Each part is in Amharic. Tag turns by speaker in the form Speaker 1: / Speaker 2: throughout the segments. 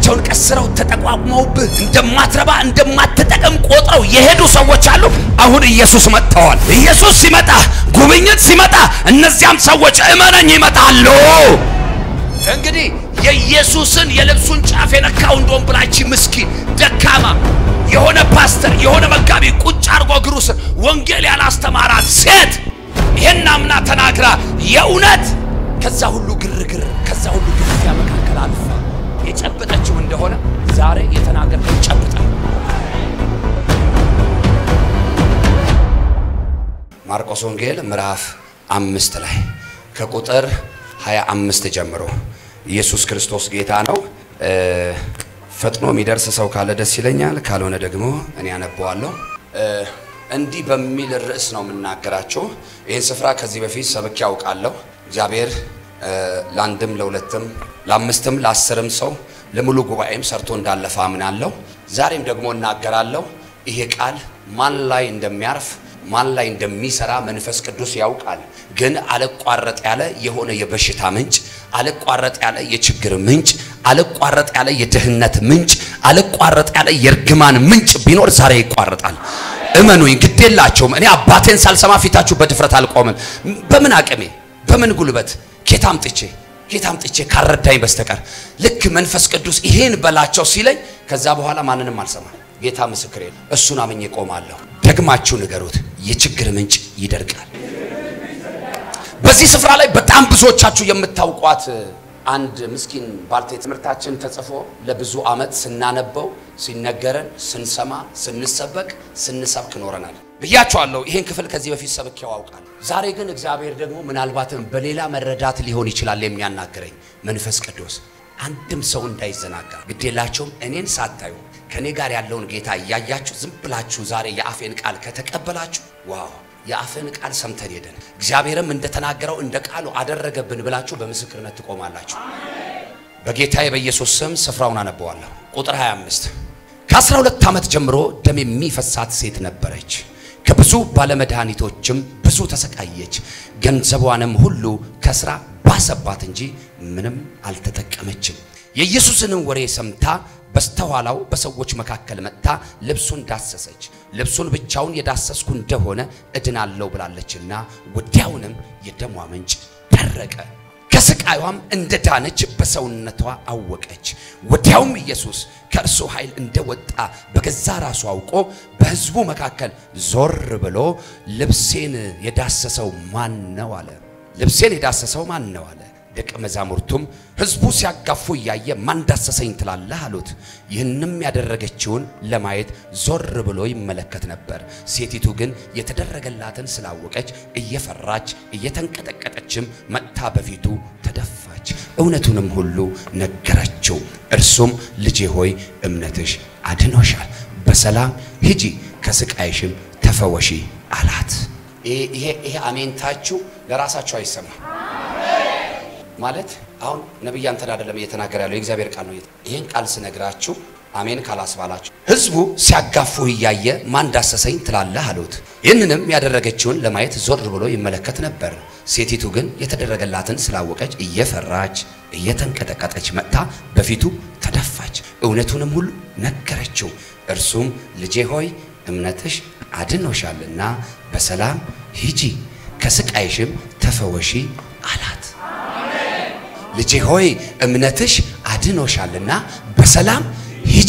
Speaker 1: እጃቸውን ቀስረው ተጠቋቁመውብህ እንደማትረባ እንደማትጠቅም ቆጥረው የሄዱ ሰዎች አሉ። አሁን ኢየሱስ መጥተዋል። ኢየሱስ ሲመጣ ጉብኝት ሲመጣ እነዚያም ሰዎች እመነኝ ይመጣሉ። እንግዲህ የኢየሱስን የልብሱን ጫፍ የነካው እንደሆን ብላች ምስኪን ደካማ የሆነ ፓስተር የሆነ መጋቢ ቁጭ አድርጎ እግሩ ስር ወንጌል ያላስተማራት ሴት ይሄን አምና ተናግራ የእውነት ከዛ ሁሉ ግርግር ከዛ ሁሉ ግርግር መካከል አልፋ የጨበጠችው እንደሆነ ዛሬ የተናገርከው ጨብጣ። ማርቆስ ወንጌል ምዕራፍ አምስት ላይ ከቁጥር 25 ጀምሮ ኢየሱስ ክርስቶስ ጌታ ነው። ፈጥኖ የሚደርስ ሰው ካለ ደስ ይለኛል፣ ካልሆነ ደግሞ እኔ አነበዋለሁ። እንዲህ በሚል ርዕስ ነው የምናገራቸው። ይህን ስፍራ ከዚህ በፊት ሰብኬ ያውቃለሁ። እግዚአብሔር ለአንድም ለሁለትም ለአምስትም ለአስርም ሰው ለሙሉ ጉባኤም ሰርቶ እንዳለፈ አምናለሁ። ዛሬም ደግሞ እናገራለሁ። ይሄ ቃል ማን ላይ እንደሚያርፍ ማን ላይ እንደሚሰራ መንፈስ ቅዱስ ያውቃል። ግን አለቋረጥ ያለ የሆነ የበሽታ ምንጭ፣ አለቋረጥ ያለ የችግር ምንጭ፣ አለቋረጥ ያለ የድህነት ምንጭ፣ አለቋረጥ ያለ የእርግማን ምንጭ ቢኖር ዛሬ ይቋረጣል። እመኑኝ፣ ግዴላቸውም። እኔ አባቴን ሳልሰማ ፊታችሁ በድፍረት አልቆምም። በምን አቅሜ በምን ጉልበት ኬታ አምጥቼ ኬታ አምጥቼ ካረዳኝ በስተቀር ልክ መንፈስ ቅዱስ ይሄን በላቸው ሲለኝ ከዛ በኋላ ማንንም አልሰማም። ጌታ ምስክሬ ነው። እሱን አምኜ ቆማለሁ። ደግማችሁ ንገሩት፣ የችግር ምንጭ ይደርቃል። በዚህ ስፍራ ላይ በጣም ብዙዎቻችሁ የምታውቋት አንድ ምስኪን ባልቴት ትምህርታችን ተጽፎ ለብዙ ዓመት ስናነበው ሲነገረን ስንሰማ ስንሰበክ ስንሰብክ ኖረናል ብያቸዋለሁ። ይሄን ክፍል ከዚህ በፊት ሰብኬው አውቃለሁ። ዛሬ ግን እግዚአብሔር ደግሞ ምናልባትም በሌላ መረዳት ሊሆን ይችላል የሚያናግረኝ መንፈስ ቅዱስ አንድም ሰው እንዳይዘናጋ ግዴላቸውም እኔን ሳታዩ ከኔ ጋር ያለውን ጌታ እያያችሁ ዝም ብላችሁ ዛሬ የአፌን ቃል ከተቀበላችሁ ዋው የአፍን ቃል ሰምተን ሄደን እግዚአብሔርም እንደተናገረው እንደ ቃሉ አደረገብን ብላችሁ በምስክርነት ትቆማላችሁ። በጌታዬ በኢየሱስ ስም ስፍራውን አነበዋለሁ። ቁጥር 25 ከ12 ዓመት ጀምሮ ደም የሚፈሳት ሴት ነበረች። ከብዙ ባለመድኃኒቶችም ብዙ ተሰቃየች። ገንዘቧንም ሁሉ ከስራ ባሰባት እንጂ ምንም አልተጠቀመችም። የኢየሱስንም ወሬ ሰምታ በስተኋላው በሰዎች መካከል መጥታ ልብሱን ዳሰሰች። ልብሱን ብቻውን የዳሰስኩ እንደሆነ እድናለሁ ብላለችና ወዲያውንም የደሟ ምንጭ ደረቀ። ከስቃዩም እንደ ዳነች በሰውነቷ አወቀች። ወዲያውም ኢየሱስ ከእርሱ ኃይል እንደወጣ በገዛ ራሱ አውቆ በሕዝቡ መካከል ዞር ብሎ ልብሴን የዳሰሰው ማን ነው አለ። ልብሴን የዳሰሰው ማን ነው አለ። ደቀ መዛሙርቱም ሕዝቡ ሲያጋፉ እያየ ማን ዳሰሰኝ ትላለህ አሉት። ይህንም ያደረገችውን ለማየት ዞር ብሎ ይመለከት ነበር። ሴቲቱ ግን የተደረገላትን ስላወቀች እየፈራች እየተንቀጠቀጠችም መጥታ በፊቱ ተደፋች፣ እውነቱንም ሁሉ ነገረችው። እርሱም ልጄ ሆይ እምነትሽ አድኖሻል፣ በሰላም ሂጂ፣ ከስቃይሽም ተፈወሺ አላት። ይሄ አሜንታችሁ ለራሳችሁ አይሰማ ማለት አሁን ነብይ አንተን አይደለም እየተናገረ ያለው የእግዚአብሔር ቃል ነው። ይህን ቃል ስነግራችሁ አሜን ካላስባላችሁ ሕዝቡ ሲያጋፉ እያየ ማን ዳሰሰኝ ትላለህ አሉት። ይህንንም ያደረገችውን ለማየት ዞር ብሎ ይመለከት ነበር። ሴቲቱ ግን የተደረገላትን ስላወቀች እየፈራች እየተንቀጠቀጠች መጥታ በፊቱ ተደፋች፣ እውነቱንም ሁሉ ነገረችው። እርሱም ልጄ ሆይ እምነትሽ አድኖሻልና በሰላም ሂጂ፣ ከስቃይሽም ተፈወሺ አላት። ልጄ ሆይ እምነትሽ አድኖሻልና በሰላም ሂጂ።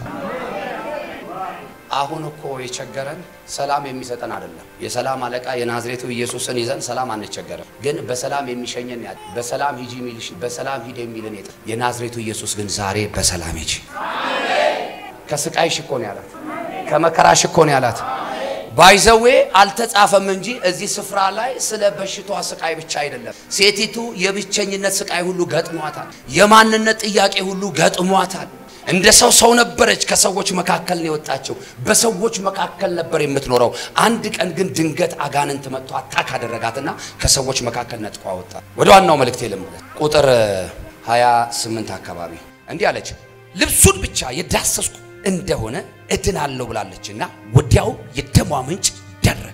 Speaker 1: አሁን እኮ የቸገረን ሰላም የሚሰጠን አይደለም። የሰላም አለቃ የናዝሬቱ ኢየሱስን ይዘን ሰላም አንቸገረም። ግን በሰላም የሚሸኘን ያ በሰላም ሂጂ የሚልሽ በሰላም ሂድ የሚልን የጠ የናዝሬቱ ኢየሱስ ግን ዛሬ በሰላም ሂጂ። ከስቃይሽ እኮ ነው ያላት፣ ከመከራሽ እኮ ነው ያላት። ባይዘዌ አልተጻፈም እንጂ እዚህ ስፍራ ላይ ስለ በሽቷ ስቃይ ብቻ አይደለም። ሴቲቱ የብቸኝነት ስቃይ ሁሉ ገጥሟታል። የማንነት ጥያቄ ሁሉ ገጥሟታል። እንደ ሰው ሰው ነበረች። ከሰዎች መካከል ነው የወጣችው። በሰዎች መካከል ነበር የምትኖረው። አንድ ቀን ግን ድንገት አጋንንት መጥቶ አታክ አደረጋትና ከሰዎች መካከል ነጥቆ አወጣ። ወደ ዋናው መልእክቴ ልመለስ። ቁጥር 28 አካባቢ እንዲህ አለች፣ ልብሱን ብቻ የዳሰስኩ እንደሆነ እድናለሁ ብላለችና ወዲያው የደሟ ምንጭ ደረቀ።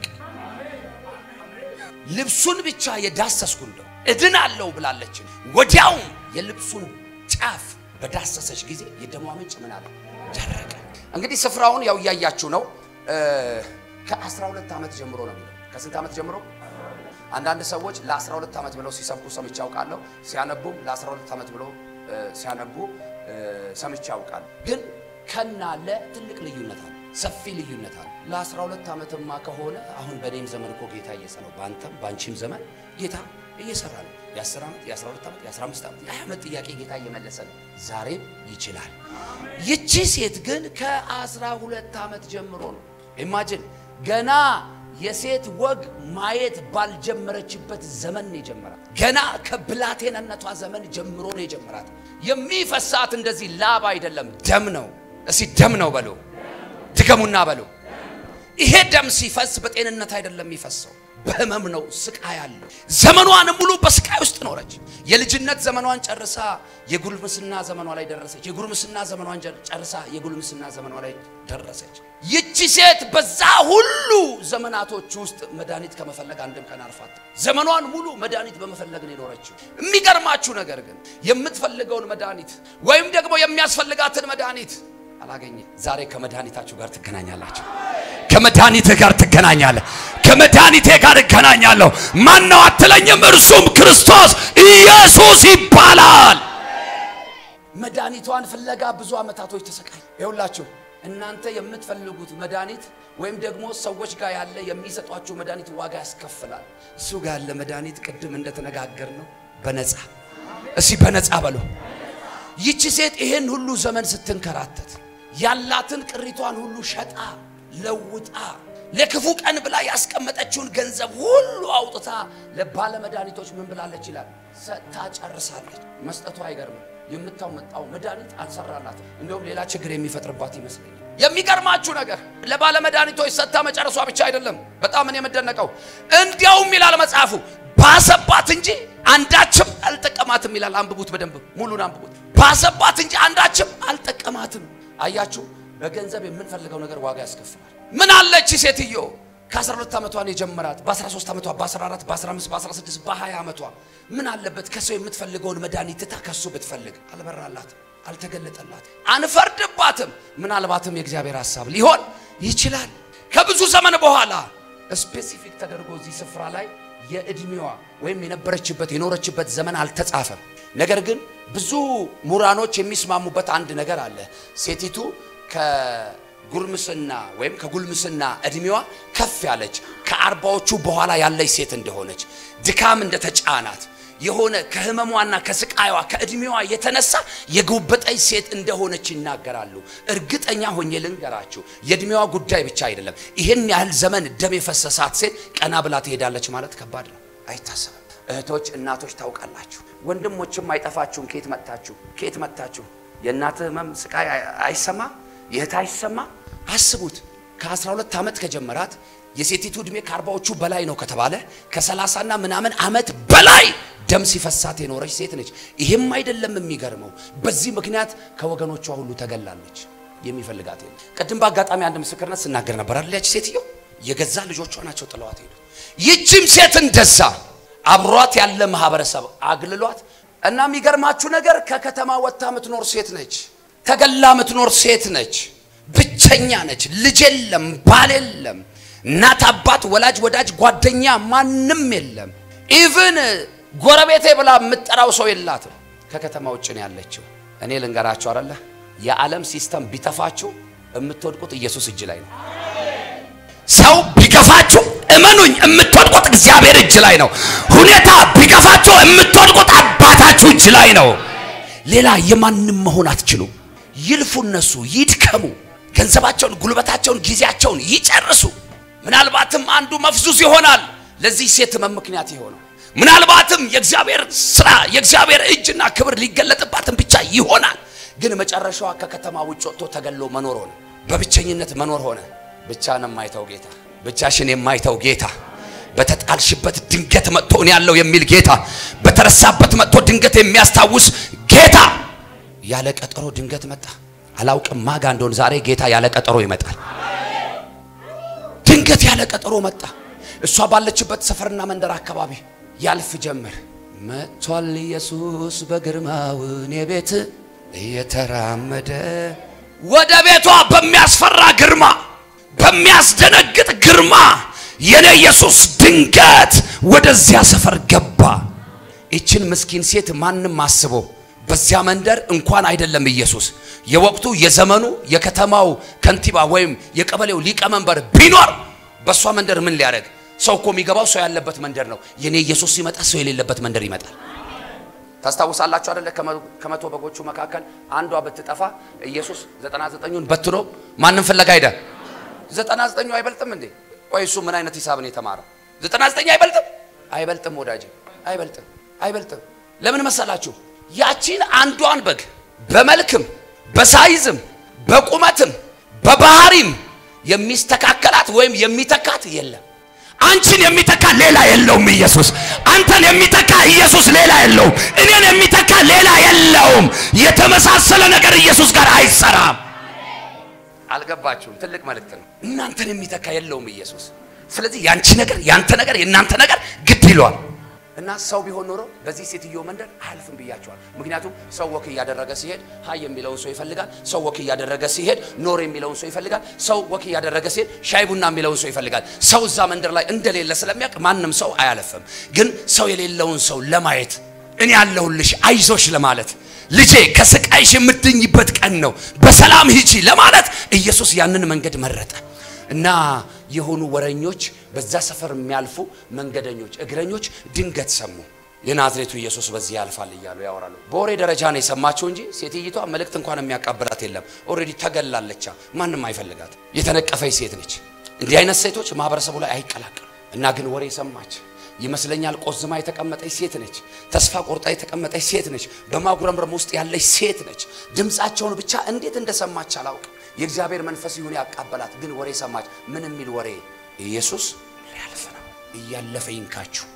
Speaker 1: ልብሱን ብቻ የዳሰስኩ እንደው እድናለሁ ብላለች። ወዲያውም የልብሱን ጫፍ በዳሰሰች ጊዜ የደሟ ምንጭ ምን አለ ደረቀ። እንግዲህ ስፍራውን ያው እያያችሁ ነው። ከ12 ዓመት ጀምሮ ነው የሚለው። ከስንት ዓመት ጀምሮ? አንዳንድ ሰዎች ለ12 ዓመት ብለው ሲሰብኩ ሰምቼ አውቃለሁ። ሲያነቡም ለ12 ዓመት ብለው ሲያነቡ ሰምቼ አውቃለሁ። ግን ከና ለ ትልቅ ልዩነት አለ፣ ሰፊ ልዩነት አለ። ለ12 ዓመትማ ከሆነ አሁን በእኔም ዘመን እኮ ጌታ እየሰራ ነው። በአንተም በአንቺም ዘመን ጌታ እየሰራ ነው። የ10 ዓመት የ12 ዓመት የ15 ዓመት የ20 ዓመት ጥያቄ ጌታ እየመለሰ ነው። ዛሬም ይችላል። ይቺ ሴት ግን ከ12 ዓመት ጀምሮ ነው ኢማጅን ገና የሴት ወግ ማየት ባልጀመረችበት ዘመን ነው የጀመራት። ገና ከብላቴንነቷ ዘመን ጀምሮ ነው የጀመራት። የሚፈሳት እንደዚህ ላብ አይደለም፣ ደም ነው። እስቲ ደም ነው በሉ፣ ድገሙና በሉ። ይሄ ደም ሲፈስ በጤንነት አይደለም የሚፈሰው፣ በህመም ነው። ስቃይ አለው። ዘመኗን ሙሉ በስቃይ ውስጥ ኖረች። የልጅነት ዘመኗን ጨርሳ የጉልምስና ዘመኗ ላይ ደረሰች። የጉልምስና ዘመኗን ጨርሳ የጉልምስና ዘመኗ ላይ ደረሰች። ይቺ ሴት በዛ ሁሉ ዘመናቶች ውስጥ መድኃኒት ከመፈለግ አንድም ቀን አርፋት ዘመኗን ሙሉ መድኃኒት በመፈለግ ነው የኖረችው። የሚገርማችሁ ነገር ግን የምትፈልገውን መድኃኒት ወይም ደግሞ የሚያስፈልጋትን መድኃኒት አላገኘ። ዛሬ ከመድኃኒታችሁ ጋር ትገናኛላችሁ። ከመድኃኒትህ ጋር ትገናኛለህ። ከመድኃኒቴ ጋር እገናኛለሁ። ማን ነው አትለኝም? እርሱም ክርስቶስ ኢየሱስ ይባላል። መድኃኒቷን ፍለጋ ብዙ ዓመታቶች ተሰቃይ። ይኸውላችሁ እናንተ የምትፈልጉት መድኃኒት ወይም ደግሞ ሰዎች ጋር ያለ የሚሰጧችሁ መድኃኒት ዋጋ ያስከፍላል። እሱ ጋር ያለ መድኃኒት ቅድም እንደተነጋገር ነው በነፃ እስቲ በነፃ በሎ። ይቺ ሴት ይሄን ሁሉ ዘመን ስትንከራተት ያላትን ቅሪቷን ሁሉ ሸጣ ለውጣ ለክፉ ቀን ብላ ያስቀመጠችውን ገንዘብ ሁሉ አውጥታ ለባለ መድኃኒቶች ምን ብላለች ይላል ሰጥታ ጨርሳለች። መስጠቱ አይገርምም። የምታመጣው መድኃኒት አልሰራላትም። እንደውም ሌላ ችግር የሚፈጥርባት ይመስለኛል። የሚገርማችሁ ነገር ለባለ መድኃኒቶች ሰጥታ መጨረሷ ብቻ አይደለም። በጣም እኔ የምደነቀው እንዲያውም ይላል መጽሐፉ ባሰባት እንጂ አንዳችም አልጠቀማትም ይላል። አንብቡት፣ በደንብ ሙሉን አንብቡት። ባሰባት እንጂ አንዳችም አልጠቀማትም። አያችሁ፣ በገንዘብ የምንፈልገው ነገር ዋጋ ያስከፍላል። ምን አለች ሴትዮ ከ12 ዓመቷን የጀመራት በ13 ዓመቷ በ14 በ15 በ16 በ20 ዓመቷ ምን አለበት ከሰው የምትፈልገውን መድኃኒት ትታ ከሱ ብትፈልግ አልበራላትም፣ አልተገለጠላትም። አንፈርድባትም። ምናልባትም የእግዚአብሔር ሐሳብ ሊሆን ይችላል። ከብዙ ዘመን በኋላ ስፔሲፊክ ተደርጎ እዚህ ስፍራ ላይ የእድሜዋ ወይም የነበረችበት የኖረችበት ዘመን አልተጻፈም። ነገር ግን ብዙ ምሁራኖች የሚስማሙበት አንድ ነገር አለ። ሴቲቱ ከጉርምስና ወይም ከጉልምስና እድሜዋ ከፍ ያለች ከአርባዎቹ በኋላ ያለች ሴት እንደሆነች ድካም እንደተጫናት የሆነ ከህመሟና ከስቃይዋ ከእድሜዋ የተነሳ የጎበጠች ሴት እንደሆነች ይናገራሉ። እርግጠኛ ሆኜ ልንገራችሁ የእድሜዋ ጉዳይ ብቻ አይደለም። ይህን ያህል ዘመን ደም የፈሰሳት ሴት ቀና ብላ ትሄዳለች ማለት ከባድ ነው፣ አይታሰብም። እህቶች፣ እናቶች ታውቃላችሁ። ወንድሞችም አይጠፋችሁም። ከየት መጣችሁ? ከየት መጣችሁ? የእናት ህመም ስቃይ አይሰማ የእህት አይሰማ። አስቡት ከ12 ዓመት ከጀመራት የሴቲቱ ዕድሜ ከአርባዎቹ በላይ ነው ከተባለ ከሰላሳና ምናምን ዓመት በላይ ደም ሲፈሳት የኖረች ሴት ነች። ይሄም አይደለም የሚገርመው፣ በዚህ ምክንያት ከወገኖቿ ሁሉ ተገላለች። የሚፈልጋት የለም። ቅድም በአጋጣሚ አንድ ምስክርነት ስናገር ነበር አይደል? ያች ሴትዮ የገዛ ልጆቿ ናቸው ጥለዋት ሄዱ። ይህችም ሴት እንደዛ አብሯት ያለ ማህበረሰብ አግልሏት እና የሚገርማችሁ ነገር ከከተማ ወጥታ የምትኖር ሴት ነች። ተገላ የምትኖር ሴት ነች። ብቸኛ ነች። ልጅ የለም፣ ባል የለም፣ እናት አባት፣ ወላጅ ወዳጅ፣ ጓደኛ ማንም የለም። ኢቭን ጎረቤቴ ብላ የምትጠራው ሰው የላትም። ከከተማ ውጭ ነው ያለችው። እኔ ልንገራችሁ አለ የዓለም ሲስተም ቢተፋችሁ የምትወድቁት ኢየሱስ እጅ ላይ ነው። ሰው ቢገፋችሁ እመኑኝ የምትወድቁት እግዚአብሔር እጅ ላይ ነው። ሁኔታ ቢገፋችሁ የምትወድቁት አባታችሁ እጅ ላይ ነው። ሌላ የማንም መሆን አትችሉም። ይልፉ፣ እነሱ ይድከሙ፣ ገንዘባቸውን፣ ጉልበታቸውን፣ ጊዜያቸውን ይጨርሱ። ምናልባትም አንዱ መፍዙዝ ይሆናል ለዚህ ሴት ህመም ምክንያት የሆነው ምናልባትም የእግዚአብሔር ስራ የእግዚአብሔር እጅና ክብር ሊገለጥባትም ብቻ ይሆናል። ግን መጨረሻዋ ከከተማ ውጭ ወጥቶ ተገሎ መኖር ሆነ፣ በብቸኝነት መኖር ሆነ። ብቻን የማይተው ጌታ፣ ብቻሽን የማይተው ጌታ፣ በተጣልሽበት ድንገት መጥቶ እኔ ያለው የሚል ጌታ፣ በተረሳበት መጥቶ ድንገት የሚያስታውስ ጌታ ያለ ቀጠሮ ድንገት መጣ። አላውቅም ማጋ እንደሆን ዛሬ ጌታ ያለ ቀጠሮ ይመጣል። ድንገት ያለ ቀጠሮ መጣ። እሷ ባለችበት ሰፈርና መንደር አካባቢ ያልፍ ጀመር። መጥቷል ኢየሱስ በግርማው እኔ ቤት እየተራመደ ወደ ቤቷ በሚያስፈራ ግርማ በሚያስደነግጥ ግርማ የኔ ኢየሱስ ድንገት ወደዚያ ሰፈር ገባ። ይችን ምስኪን ሴት ማንም አስቦ በዚያ መንደር እንኳን አይደለም ኢየሱስ የወቅቱ የዘመኑ የከተማው ከንቲባ ወይም የቀበሌው ሊቀመንበር ቢኖር በእሷ መንደር ምን ሊያደርግ? ሰው እኮ የሚገባው ሰው ያለበት መንደር ነው። የኔ ኢየሱስ ሲመጣ ሰው የሌለበት መንደር ይመጣል። ታስታውሳላችሁ አይደለ? ከመቶ በጎቹ መካከል አንዷ ብትጠፋ ኢየሱስ ዘጠና ዘጠኙን በትኖ ማንም ፍለጋ ሄደ። ዘጠና ዘጠኙ አይበልጥም እንዴ? ቆይ እሱ ምን አይነት ሂሳብን የተማረ? ዘጠና ዘጠኝ አይበልጥም? አይበልጥም ወዳጅ፣ አይበልጥም፣ አይበልጥም። ለምን መሰላችሁ? ያቺን አንዷን በግ በመልክም በሳይዝም በቁመትም በባህሪም የሚስተካከላት ወይም የሚተካት የለም። አንቺን የሚተካ ሌላ የለውም ኢየሱስ። አንተን የሚተካ ኢየሱስ ሌላ የለውም። እኔን የሚተካ ሌላ የለውም። የተመሳሰለ ነገር ኢየሱስ ጋር አይሰራም። አልገባችሁም? ትልቅ መልእክት ነው። እናንተን የሚተካ የለውም ኢየሱስ። ስለዚህ ያንቺ ነገር፣ ያንተ ነገር፣ የእናንተ ነገር ግድ ይሏል። እና ሰው ቢሆን ኖሮ በዚህ ሴትዮ መንደር አያልፍም ብያቸዋል። ምክንያቱም ሰው ወክ እያደረገ ሲሄድ ሀይ የሚለውን ሰው ይፈልጋል። ሰው ወክ እያደረገ ሲሄድ ኖር የሚለውን ሰው ይፈልጋል። ሰው ወክ እያደረገ ሲሄድ ሻይ ቡና የሚለውን ሰው ይፈልጋል። ሰው እዛ መንደር ላይ እንደሌለ ስለሚያውቅ ማንም ሰው አያለፍም። ግን ሰው የሌለውን ሰው ለማየት እኔ ያለሁልሽ አይዞሽ ለማለት ልጄ ከስቃይሽ የምትድኝበት ቀን ነው፣ በሰላም ሂጂ ለማለት ኢየሱስ ያንን መንገድ መረጠ እና የሆኑ ወረኞች በዛ ሰፈር የሚያልፉ መንገደኞች፣ እግረኞች ድንገት ሰሙ። የናዝሬቱ ኢየሱስ በዚህ ያልፋል እያሉ ያወራሉ። በወሬ ደረጃ ነው የሰማቸው እንጂ ሴትይቷ መልእክት እንኳን የሚያቃብላት የለም። ኦልሬዲ ተገላለቻ። ማንም አይፈልጋት። የተነቀፈች ሴት ነች። እንዲህ አይነት ሴቶች ማህበረሰቡ ላይ አይቀላቀሉ እና ግን ወሬ ሰማች ይመስለኛል። ቆዝማ የተቀመጠች ሴት ነች። ተስፋ ቆርጣ የተቀመጠች ሴት ነች። በማጉረምረም ውስጥ ያለች ሴት ነች። ድምፃቸውን ብቻ እንዴት እንደሰማች አላውቅም። የእግዚአብሔር መንፈስ ይሁን ያቃበላት። ግን ወሬ ሰማች። ምን የሚል ወሬ? ኢየሱስ ሊያልፍ ነው። እያለፈ ይንካችሁ፣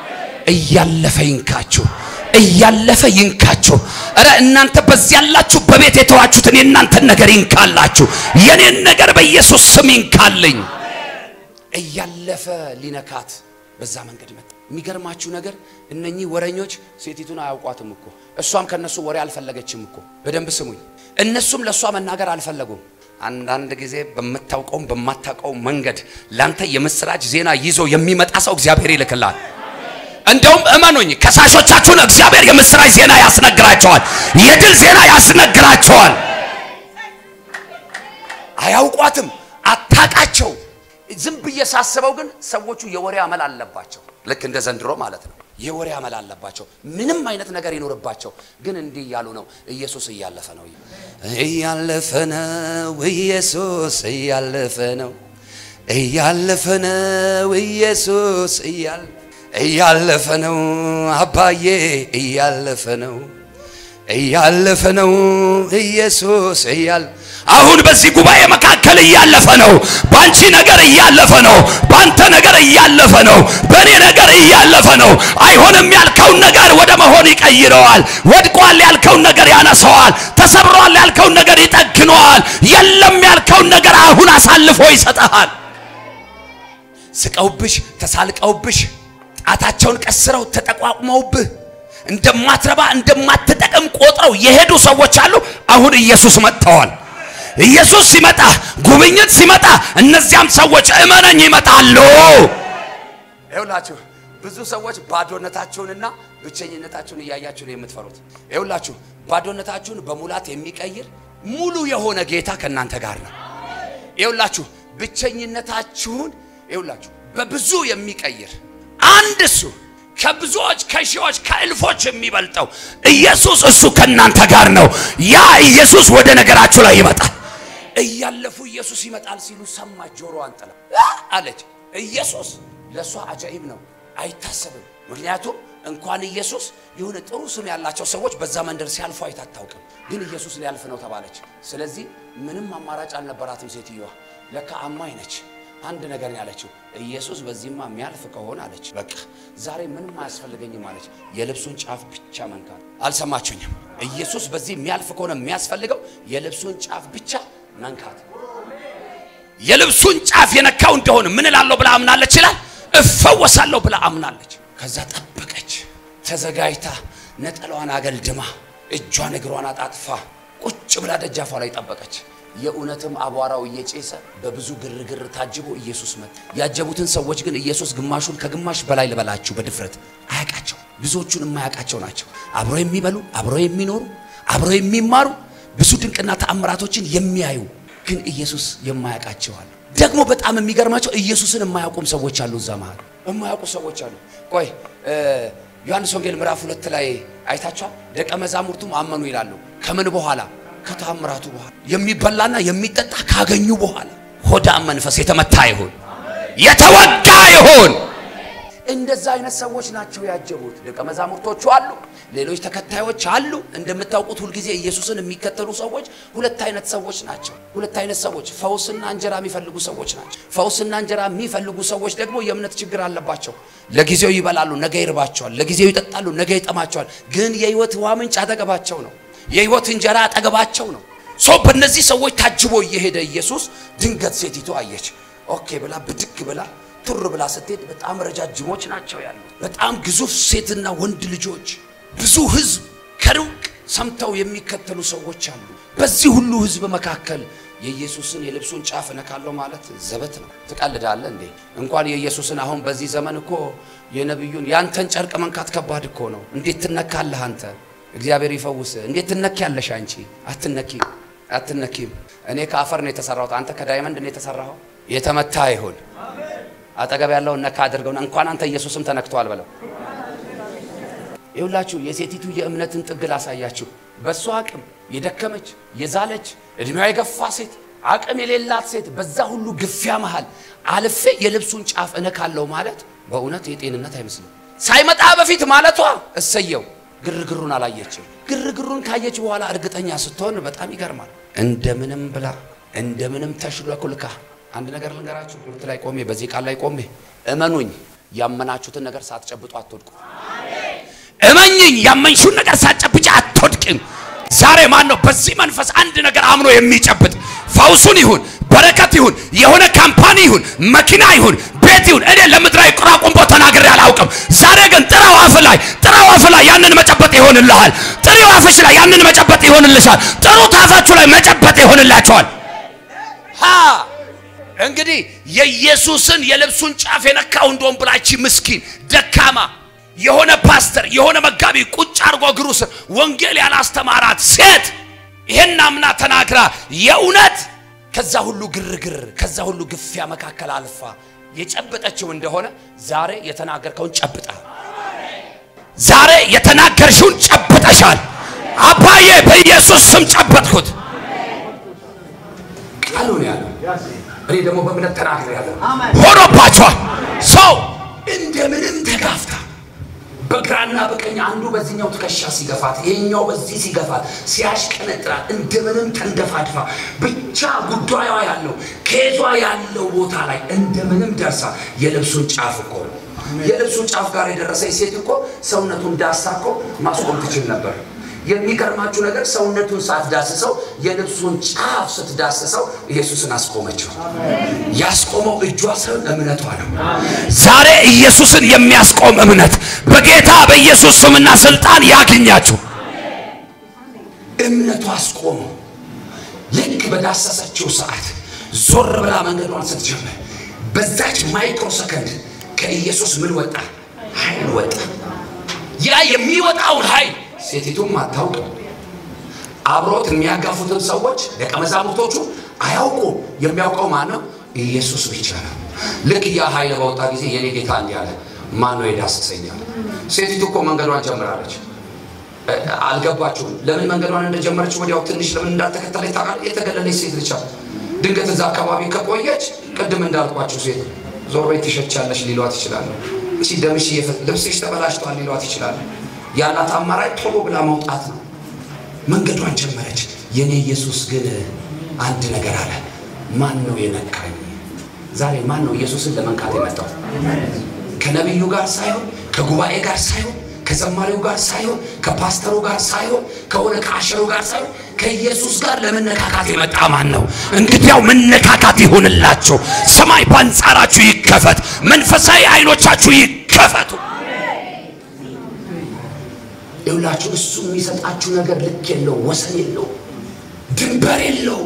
Speaker 1: እያለፈ ይንካችሁ፣ እያለፈ ይንካችሁ። እረ እናንተ በዚህ ያላችሁ በቤት የተዋችሁትን የእናንተን ነገር ይንካላችሁ። የኔን ነገር በኢየሱስ ስም ይንካልኝ። እያለፈ ሊነካት በዛ መንገድ መጣ። የሚገርማችሁ ነገር እነኚህ ወረኞች ሴቲቱን አያውቋትም እኮ እሷም ከነሱ ወሬ አልፈለገችም እኮ። በደንብ ስሙኝ። እነሱም ለእሷ መናገር አልፈለጉም። አንዳንድ ጊዜ በምታውቀውም በማታውቀው መንገድ ላንተ የምስራች ዜና ይዞ የሚመጣ ሰው እግዚአብሔር ይልክላል። እንደውም እመኑኝ ከሳሾቻችሁን እግዚአብሔር የምስራች ዜና ያስነግራቸዋል። የድል ዜና ያስነግራቸዋል። አያውቋትም፣ አታቃቸው ዝም ብዬ ሳስበው ግን ሰዎቹ የወሬ አመል አለባቸው። ልክ እንደ ዘንድሮ ማለት ነው። የወሬ አመል አለባቸው። ምንም አይነት ነገር ይኖርባቸው፣ ግን እንዲህ እያሉ ነው። ኢየሱስ እያለፈ ነው፣ እያለፈ ነው፣ ኢየሱስ እያለፈ ነው፣ እያለፈ ነው፣ ኢየሱስ እያለፈ ነው፣ አባዬ እያለፈ ነው፣ እያለፈ ነው፣ ኢየሱስ እያል አሁን በዚህ ጉባኤ መካከል እያለፈ ነው። ባንቺ ነገር እያለፈ ነው። ባንተ ነገር እያለፈ ነው። በእኔ ነገር እያለፈ ነው። አይሆንም ያልከውን ነገር ወደ መሆን ይቀይረዋል። ወድቋል ያልከውን ነገር ያነሰዋል። ተሰብሯል ያልከውን ነገር ይጠግነዋል። የለም ያልከውን ነገር አሁን አሳልፎ ይሰጠሃል። ስቀውብሽ፣ ተሳልቀውብሽ፣ ጣታቸውን ቀስረው ተጠቋቁመውብህ እንደማትረባ እንደማትጠቅም ቆጥረው የሄዱ ሰዎች አሉ። አሁን ኢየሱስ መጥተዋል። ኢየሱስ ሲመጣ ጉብኝት ሲመጣ እነዚያም ሰዎች እመነኝ ይመጣሉ። ይኸውላችሁ ብዙ ሰዎች ባዶነታችሁንና ብቸኝነታችሁን እያያችሁ ነው የምትፈሩት። ይኸውላችሁ ባዶነታችሁን በሙላት የሚቀይር ሙሉ የሆነ ጌታ ከእናንተ ጋር ነው። ይኸውላችሁ ብቸኝነታችሁን ይኸውላችሁ በብዙ የሚቀይር አንድ እሱ ከብዙዎች ከሺዎች ከእልፎች የሚበልጠው ኢየሱስ እሱ ከእናንተ ጋር ነው። ያ ኢየሱስ ወደ ነገራችሁ ላይ ይመጣል። እያለፉ ኢየሱስ ይመጣል ሲሉ ሰማች። ጆሮዋን ጥላ አለች። ኢየሱስ ለእሷ አጃኢብ ነው፣ አይታሰብም። ምክንያቱም እንኳን ኢየሱስ የሆነ ጥሩ ስም ያላቸው ሰዎች በዛ መንደር ሲያልፉ አይታ አታውቅም። ግን ኢየሱስ ሊያልፍ ነው ተባለች። ስለዚህ ምንም አማራጭ አልነበራትም ሴትዮዋ። ለካ አማኝ ነች። አንድ ነገር ነው ያለችው፣ ኢየሱስ በዚህማ የሚያልፍ ከሆነ አለች፣ በቃ ዛሬ ምንም አያስፈልገኝም አለች። የልብሱን ጫፍ ብቻ መንካት። አልሰማችሁኝም? ኢየሱስ በዚህ የሚያልፍ ከሆነ የሚያስፈልገው የልብሱን ጫፍ ብቻ መንካት። የልብሱን ጫፍ የነካው እንደሆነ ምን እላለሁ ብላ አምናለች ይላል። እፈወሳለሁ ብላ አምናለች። ከዛ ጠበቀች፣ ተዘጋጅታ ነጠላዋን አገልድማ እጇን እግሯን አጣጥፋ ቁጭ ብላ ደጃፏ ላይ ጠበቀች። የእውነትም አቧራው እየጨሰ በብዙ ግርግር ታጅቦ ኢየሱስ መጣ። ያጀቡትን ሰዎች ግን ኢየሱስ ግማሹን ከግማሽ በላይ ልበላችሁ በድፍረት አያውቃቸው። ብዙዎቹን የማያውቃቸው ናቸው። አብረው የሚበሉ አብረው የሚኖሩ አብረው የሚማሩ ብዙ ድንቅና ተአምራቶችን የሚያዩ ግን ኢየሱስ የማያውቃቸው አሉ። ደግሞ በጣም የሚገርማቸው ኢየሱስን የማያውቁም ሰዎች አሉ። እዛ መሃል የማያውቁ ሰዎች አሉ። ቆይ ዮሐንስ ወንጌል ምዕራፍ ሁለት ላይ አይታችኋል። ደቀ መዛሙርቱም አመኑ ይላሉ። ከምን በኋላ? ከተአምራቱ በኋላ የሚበላና የሚጠጣ ካገኙ በኋላ። ሆዳም መንፈስ የተመታ ይሁን፣ የተወጋ ይሁን። እንደዛ አይነት ሰዎች ናቸው ያጀቡት። ደቀ መዛሙርቶቹ አሉ፣ ሌሎች ተከታዮች አሉ። እንደምታውቁት ሁልጊዜ ኢየሱስን የሚከተሉ ሰዎች ሁለት አይነት ሰዎች ናቸው። ሁለት አይነት ሰዎች፣ ፈውስና እንጀራ የሚፈልጉ ሰዎች ናቸው። ፈውስና እንጀራ የሚፈልጉ ሰዎች ደግሞ የእምነት ችግር አለባቸው። ለጊዜው ይበላሉ፣ ነገ ይርባቸዋል። ለጊዜው ይጠጣሉ፣ ነገ ይጠማቸዋል። ግን የህይወት ውሃ ምንጭ አጠገባቸው ነው። የህይወት እንጀራ አጠገባቸው ነው። ሰው በእነዚህ ሰዎች ታጅቦ እየሄደ ኢየሱስ ድንገት ሴቲቱ አየች። ኦኬ ብላ ብድግ ብላ ቱር ብላ ስትሄድ በጣም ረጃጅሞች ናቸው ያሉ፣ በጣም ግዙፍ ሴትና ወንድ ልጆች፣ ብዙ ህዝብ ከሩቅ ሰምተው የሚከተሉ ሰዎች አሉ። በዚህ ሁሉ ህዝብ መካከል የኢየሱስን የልብሱን ጫፍ እነካለሁ ማለት ዘበት ነው። ትቀልዳለህ እንዴ? እንኳን የኢየሱስን አሁን በዚህ ዘመን እኮ የነቢዩን ያንተን ጨርቅ መንካት ከባድ እኮ ነው። እንዴት ትነካለህ አንተ? እግዚአብሔር ይፈውስ። እንዴት ትነኪያለሽ አንቺ? አትነኪም፣ አትነኪም። እኔ ከአፈር ነው የተሰራሁት፣ አንተ ከዳይመንድ ነው የተሰራኸው። የተመታ ይሁን አጠገብ ያለውን ነካ አድርገውና እንኳን አንተ ኢየሱስም ተነክቷል በለው። ይሁላችሁ የሴቲቱ የእምነትን ጥግ ላሳያችሁ። በእሷ አቅም የደከመች የዛለች እድሜዋ የገፋ ሴት አቅም የሌላት ሴት በዛ ሁሉ ግፊያ መሃል አልፌ የልብሱን ጫፍ እነካለሁ ማለት በእውነት የጤንነት አይመስልም። ሳይመጣ በፊት ማለቷ እሰየው። ግርግሩን አላየችም። ግርግሩን ካየች በኋላ እርግጠኛ ስትሆን በጣም ይገርማል። እንደምንም ብላ እንደምንም ተሽለኩልካ አንድ ነገር ልንገራችሁ። ትምህርት ላይ ቆሜ በዚህ ቃል ላይ ቆሜ እመኑኝ፣ ያመናችሁትን ነገር ሳትጨብጡ አትወድቁ። እመኝኝ፣ ያመንሽውን ነገር ሳትጨብጭ አትወድቅም። ዛሬ ማን ነው በዚህ መንፈስ አንድ ነገር አምኖ የሚጨብጥ? ፈውሱን ይሁን በረከት ይሁን የሆነ ካምፓኒ ይሁን መኪና ይሁን ቤት ይሁን እኔ ለምድራዊ ቁራቁምቦ ተናግሬ አላውቅም። ዛሬ ግን ጥራው አፍ ላይ ጥራው አፍ ላይ ያንን መጨበጥ ይሆንልሃል። ጥሪው አፍሽ ላይ ያንን መጨበጥ ይሆንልሻል። ጥሩት አፋችሁ ላይ መጨበጥ ይሆንላቸዋል። ሃ እንግዲህ የኢየሱስን የልብሱን ጫፍ የነካው እንደሆን ብላች ምስኪን ደካማ የሆነ ፓስተር የሆነ መጋቢ ቁጭ አድርጎ እግሩ ስር ወንጌል ያላስተማራት ሴት ይሄን አምና ተናግራ የእውነት ከዛ ሁሉ ግርግር ከዛ ሁሉ ግፊያ መካከል አልፋ የጨበጠችው እንደሆነ ዛሬ የተናገርከውን ጨብጠሃል። ዛሬ የተናገርሽውን ጨብጠሻል። አባዬ በኢየሱስ ስም ጨበጥኩት። ቃሉን ያለው እኔ ደግሞ በእምነት ተናግሬ ያለው ሆኖባቸዋል። ሰው እንደምንም ተጋፍታ በግራና በቀኝ አንዱ በዚህኛው ትከሻ ሲገፋት፣ ይሄኛው በዚህ ሲገፋት፣ ሲያሽቀነጥራት እንደምንም ተንደፋድፋ ብቻ ጉዳዩ ያለው ከየቷ ያለው ቦታ ላይ እንደምንም ደርሳ የልብሱን ጫፍ እኮ ነው የልብሱን ጫፍ ጋር የደረሰች ሴት እኮ ሰውነቱን ዳሳ እኮ ማስቆም ትችል ነበር። የሚገርማችሁ ነገር ሰውነቱን ሳትዳስሰው የልብሱን ጫፍ ስትዳስሰው ኢየሱስን አስቆመችው። ያስቆመው እጇ ሳይሆን እምነቷ ነው። ዛሬ ኢየሱስን የሚያስቆም እምነት በጌታ በኢየሱስ ስምና ስልጣን ያግኛችሁ። እምነቷ አስቆመው። ልክ በዳሰሰችው ሰዓት ዞር ብላ መንገዷን ስትጀምር በዛች ማይክሮ ሰከንድ ከኢየሱስ ምን ወጣ? ኃይል ወጣ። ያ የሚወጣውን ኃይል ሴቲቱም አታውቅ። አብሮት የሚያጋፉትን ሰዎች ደቀ መዛሙርቶቹ አያውቁ። የሚያውቀው ማን ነው? ኢየሱስ ብቻ ነው። ልክ ያ ኃይል በወጣ ጊዜ የኔ ጌታ እንዲህ አለ፣ ማን ነው የዳሰሰኛል? ሴቲቱ እኮ መንገዷን ጀምራለች። አልገባችሁም? ለምን መንገዷን እንደጀመረች ወዲያው ትንሽ ለምን እንዳልተከተለች ታውቃለህ? የተገለለች ሴት ልቻ ድንገት እዛ አካባቢ ከቆየች ቅድም እንዳልኳችሁ ሴት ዞር በይ ትሸቻለሽ ሊሏት ይችላሉ። እሺ ደምሽ ልብስሽ ተበላሽቷል ሊሏት ይችላሉ። ያላት አማራጭ ቶሎ ብላ መውጣት ነው። መንገዷን ጀመረች። የኔ ኢየሱስ ግን አንድ ነገር አለ። ማን ነው የነካኝ? ዛሬ ማን ነው ኢየሱስን ለመንካት የመጣው? ከነቢዩ ጋር ሳይሆን ከጉባኤ ጋር ሳይሆን ከዘማሪው ጋር ሳይሆን ከፓስተሩ ጋር ሳይሆን ከሆነ ከአሸሩ ጋር ሳይሆን ከኢየሱስ ጋር ለመነካካት የመጣ ማን ነው? እንግዲያው መነካካት ይሁንላችሁ። ሰማይ በአንጻራችሁ ይከፈት። መንፈሳዊ አይኖቻችሁ ይከፈቱ። ይኸውላችሁ እሱ የሚሰጣችሁ ነገር ልክ የለው፣ ወሰን የለው፣ ድንበር የለው።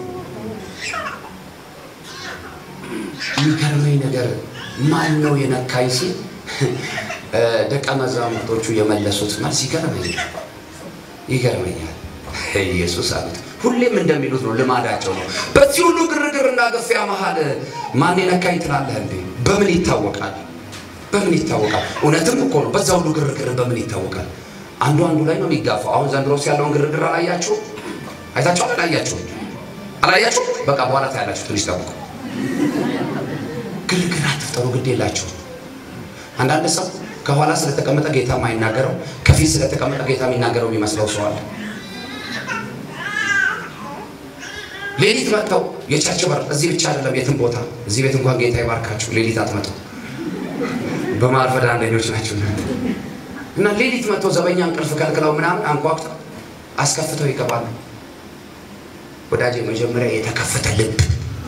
Speaker 1: የሚገርመኝ ነገር ማን ነው የነካኝ ሲል ደቀ መዛሙርቶቹ የመለሱት መልስ ይገርመኛል ይገርመኛል። ኢየሱስ አሉት። ሁሌም እንደሚሉት ነው፣ ልማዳቸው ነው። በዚህ ሁሉ ግርግርና ግፊያ መሀል ማን የነካኝ ትላለህ እንዴ? በምን ይታወቃል? በምን ይታወቃል? እውነትም እኮ ነው። በዛ ሁሉ ግርግር በምን ይታወቃል? አንዱ አንዱ ላይ ነው የሚጋፋው። አሁን ዘንድሮስ ያለውን ግርግር አላያችሁ? አይታችሁ አላያችሁ? አላያችሁ? በቃ በኋላ ታያላችሁ። ትንሽ ጠብቁ። ግርግር አትፍጠሩ፣ ግድ የላችሁ። አንዳንድ ሰው ከኋላ ስለተቀመጠ ጌታ የማይናገረው ከፊት ስለተቀመጠ ጌታ የሚናገረው የሚመስለው ሰው አለ። ሌሊት መጥተው የቸርች በር እዚህ ብቻ አይደለም፣ የትም ቦታ እዚህ ቤት እንኳን ጌታ ይባርካችሁ። ሌሊት አትመጡ፣ በማርፈድ አንደኞች ናቸው እና ሌሊት መጥተው ዘበኛ እንቅልፍ ከልክለው ምናምን አንኳኩተው አስከፍተው ይገባሉ። ወዳጄ መጀመሪያ የተከፈተ ልብ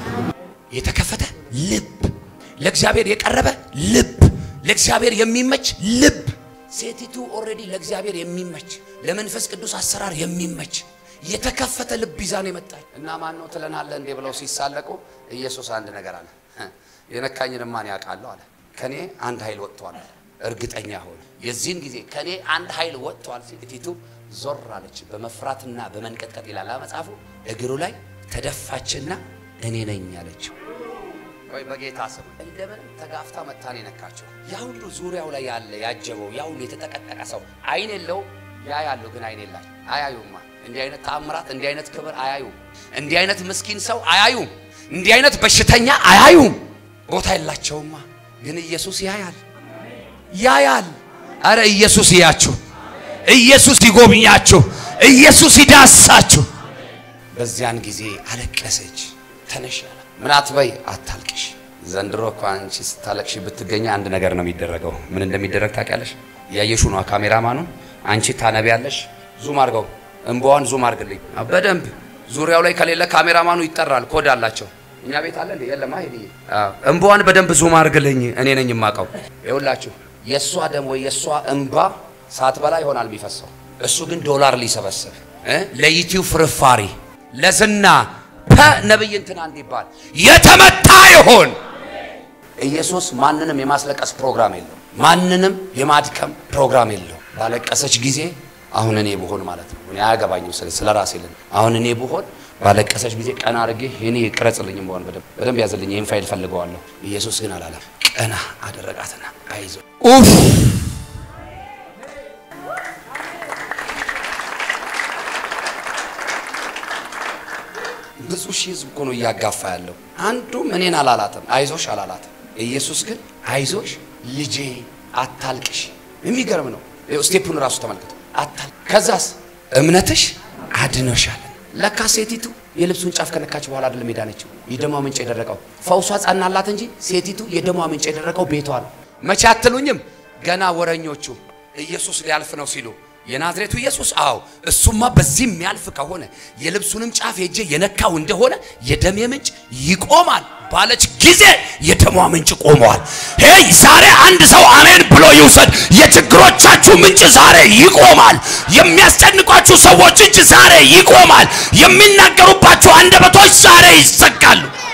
Speaker 1: የተከፈተ ልብ ለእግዚአብሔር የቀረበ ልብ ለእግዚአብሔር የሚመች ልብ። ሴቲቱ ኦልሬዲ ለእግዚአብሔር የሚመች ለመንፈስ ቅዱስ አሰራር የሚመች የተከፈተ ልብ ይዛ ነው የመጣች እና ማን ነው ትለናለህ እንዴ ብለው ሲሳለቁ ኢየሱስ አንድ ነገር አለ። የነካኝን ማን ያውቃለሁ አለ። ከኔ አንድ ኃይል ወጥቷል፣ እርግጠኛ ሆነ። የዚህን ጊዜ ከኔ አንድ ኃይል ወጥቷል። ሴቲቱ ዞር አለች፣ በመፍራትና በመንቀጥቀጥ ይላል መጽሐፉ። እግሩ ላይ ተደፋችና እኔ ነኝ አለችው። ወይ በጌታ ስም እንደምንም ተጋፍታ መታን የነካቸው። ያ ሁሉ ዙሪያው ላይ ያለ ያጀበው ያ ሁሉ የተጠቀጠቀ ሰው አይን የለው ያ ያለው ግን አይን የላቸው አያዩማ። እንዲህ አይነት ተአምራት፣ እንዲህ አይነት ክብር አያዩም። እንዲህ አይነት ምስኪን ሰው አያዩም። እንዲህ አይነት በሽተኛ አያዩም። ቦታ የላቸውማ። ግን ኢየሱስ ያያል፣ ያያል። አረ ኢየሱስ ይያችሁ፣ ኢየሱስ ይጎብኛችሁ፣ ኢየሱስ ይዳሳችሁ። በዚያን ጊዜ አለቀሰች። ተነሽ አለ። ምን አትበይ፣ አታልቅሽ። ዘንድሮ እኮ አንቺ ስታለቅሽ ብትገኝ አንድ ነገር ነው የሚደረገው። ምን እንደሚደረግ ታውቂያለሽ? ያየሹ ነው ካሜራማኑ። አንቺ ታነቢያለሽ። ዙም አድርገው፣ እንባዋን ዙም አድርግልኝ በደንብ ዙሪያው ላይ ከሌለ ካሜራማኑ ይጠራል። ኮድ አላቸው። እኛ ቤት አለ እንዴ? የለም። ሄድ እንባዋን በደንብ ዙም አድርግልኝ፣ እኔ ነኝ የማውቀው። ይኸውላችሁ የእሷ ደም ወይ የእሷ እንባ ሳትበላ ይሆናል የሚፈሰው። እሱ ግን ዶላር ሊሰበስብ ለዩቲዩብ ፍርፋሪ ለዝና ነብይ እንትና እንዲባል የተመታ ይሆን። ኢየሱስ ማንንም የማስለቀስ ፕሮግራም የለው፣ ማንንም የማድከም ፕሮግራም የለው። ባለቀሰች ጊዜ አሁን እኔ ብሆን ማለት ነው እኔ አያገባኝም፣ ስለ ራሴ ልን አሁን እኔ ብሆን ባለቀሰች ጊዜ ቀና አድርጌ እኔ ቅረጽልኝ በሆን በደንብ በደንብ ያዝልኝ፣ ይህን ፋይል ፈልገዋለሁ። ኢየሱስ ግን አላለም። ቀና አደረጋትና አይዞ ኡፍ ብዙ ሺህ ህዝብ እኮ ነው እያጋፋ ያለው። አንዱም እኔን አላላትም፣ አይዞሽ አላላትም። ኢየሱስ ግን አይዞሽ ልጄ አታልቅሽ። የሚገርም ነው። ስቴፑን ራሱ ተመልከቱ። አታል ከዛስ እምነትሽ አድኖሻል። ለካ ሴቲቱ የልብሱን ጫፍ ከነካች በኋላ አይደለም የዳነችው፣ የደሟ ምንጭ የደረቀው ፈውሷ ጸናላት እንጂ ሴቲቱ የደሟ ምንጭ የደረቀው ቤቷ ነው። መቼ አትሉኝም? ገና ወረኞቹ ኢየሱስ ሊያልፍ ነው ሲሉ የናዝሬቱ ኢየሱስ አዎ እሱማ በዚህ የሚያልፍ ከሆነ የልብሱንም ጫፍ ሄጄ የነካው እንደሆነ የደሜ ምንጭ ይቆማል ባለች ጊዜ የደሟ ምንጭ ቆመዋል። ሄይ ዛሬ አንድ ሰው አሜን ብሎ ይውሰድ። የችግሮቻችሁ ምንጭ ዛሬ ይቆማል። የሚያስጨንቋችሁ ሰዎች እጅ ዛሬ ይቆማል። የሚናገሩባችሁ አንደበቶች ዛሬ ይዘጋሉ።